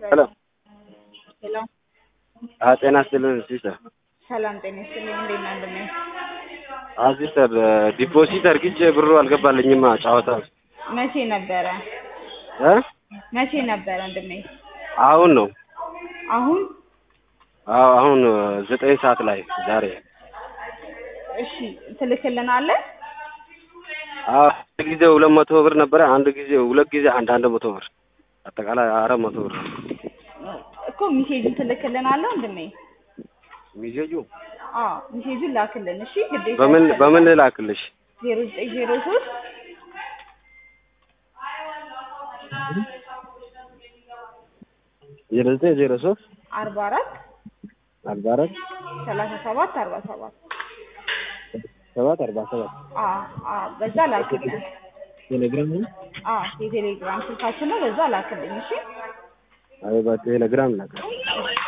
ሄሎ ሄሎ አዎ ጤና ይስጥልን ሲስተር ሰላም ጤና ይስጥልኝ። እንዴት ነህ ወንድሜ? አዎ ሲስተር ዲፖዚት አድርግቼ ብሩ አልገባልኝማ ጨዋታ መቼ ነበረ እ መቼ ነበረ ወንድሜ? አሁን ነው አሁን አዎ አሁን ዘጠኝ ሰዓት ላይ ዛሬ እሺ ትልክልናለህ? አዎ አንድ ጊዜ ሁለት መቶ ብር ነበረ አንድ ጊዜ ሁለት ጊዜ አንድ አንድ መቶ ብር አጠቃላይ አራት መቶ ብር እኮ ሚሴጁን ትልክልናለህ ወንድሜ? ሚሴጁ አዎ ሚሴጁን ላክልን እሺ። ግዴታ በምን በምን ልላክልሽ? ዜሮ ዘጠኝ ዜሮ ሶስት ዜሮ ዘጠኝ ዜሮ ሶስት አርባ አራት አርባ አራት ሰላሳ ሰባት አርባ ሰባት ሰባት አርባ ሰባት አዎ አዎ በዛ ላክልን። ቴሌግራም ነው? አዎ የቴሌግራም ስልካችን ነው። በዛ ላክልኝ እሺ። አይ በቴሌግራም ላክ